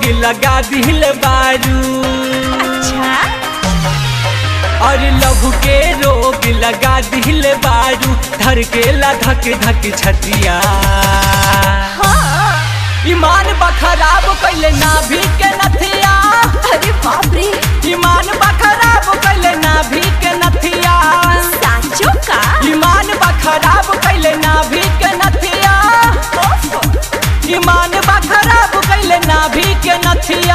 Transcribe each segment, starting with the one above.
लगा दिल बारू अच्छा और लव के रोग लगा दिल बारू धड़केला धक धक छतिया हाँ ईमान बखराब कैले नाभि के नथिया अरे बाप रे ईमान बखराब कैले नाभि के नथिया सांचो का ईमान बखराब कैले नाभि के नथिया ओफ ईमान बखराब कैले नाभि के नथिया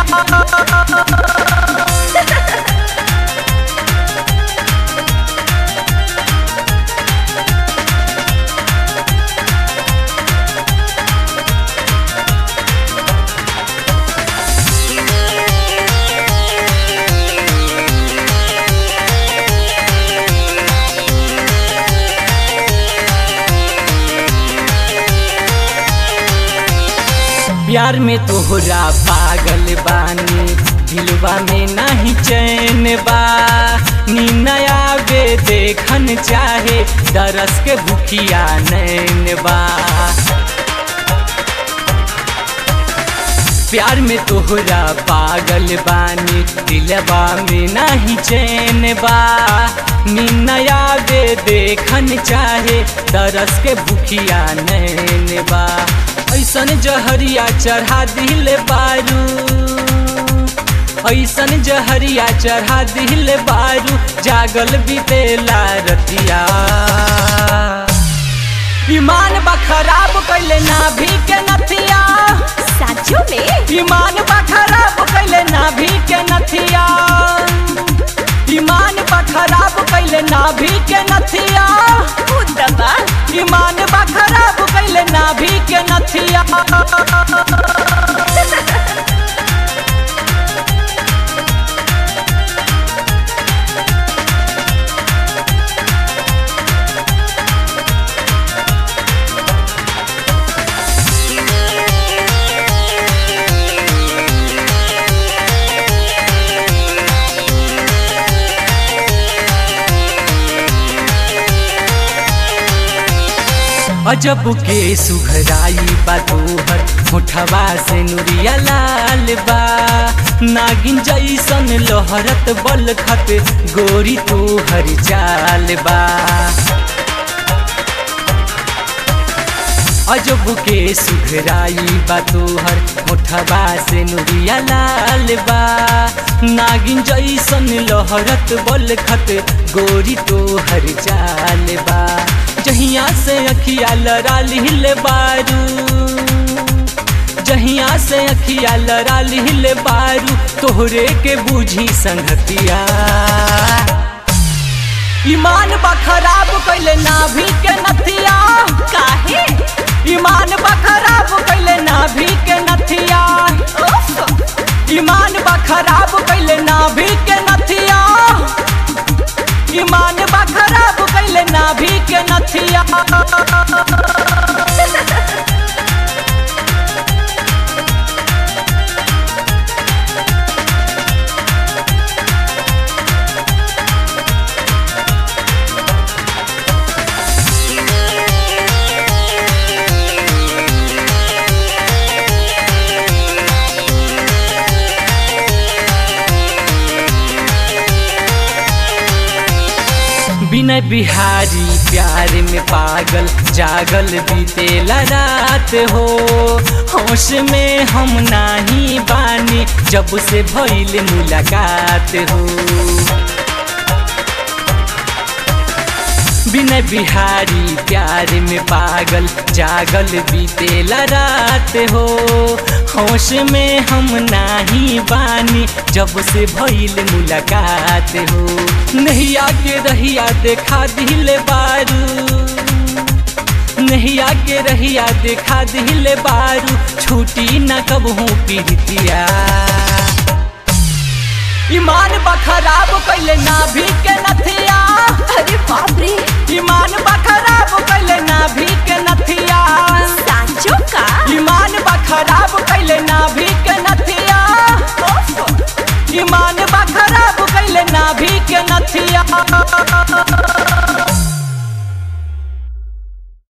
प्यार में तोहरा पागल बानी दिलवा में नहीं चैन बा नीनया बे देखन चाहे दरस के भूखिया नैन बा प्यार में तोहरा पागल बानी दिलवा में नहीं चैन बा नीनया बे देखन चाहे दरस के भूखिया नैन बा ऐसन जहरिया चढ़ा दिल बारू ऐसन जहरिया चढ़ा दिल बारू जागल बीतेला रतिया ईमान बखराब कैले नाभि के नथिया सांचो में ईमान बखराब कैले नाभि के नथिया ईमान बखराब कैले नाभि के नथिया दबा ईमान बखराब कैले नाभि के नथिया अजब के सुघराई बा तोहर मुठवा से नुरिया लाल बा नागिन जैसन लहरत बलखत गोरी तोहर चाल बा अजब के सुघराई बा तोहर मुठवा से नुरिया लाल बा नागिन जैसन लहरत बलखत गोरी तोहर चाल बा जहिया से अखिया लड़ा लिहल बारू जहिया से अखिया लड़ा लिहल बारू तोहरे के बूझी संगतिया ईमान बखराब कैले नाभि के नथिया काहे ईमान बखराब कैले नाभि के नथिया ओफ ईमान बखराब कैले नाभि के नथिया ईमान बखराब कैले नाभि के नथिया बिना बिहारी प्यार में पागल जागल बीतेला रात हो होश में हम नाही बानी जब से भइल मुलाकात हो बिना बिहारी प्यार में पागल जागल बीतेला रात हो होश में हम नाही बानी जब से भइल मुलाकात हो नैया के रहिया देखा दिल बारू नैया के रहिया देखा दिल बारू छूटी न कबहू पीड़ितिया ईमान बखराब कैले नाभि के नथिया अरे बाप रे ईमान बखराब कैले नाभि के नथिया सांचो का ईमान बखराब कैले नाभि के नथिया ओफ ईमान बखराब कैले नाभि के नथिया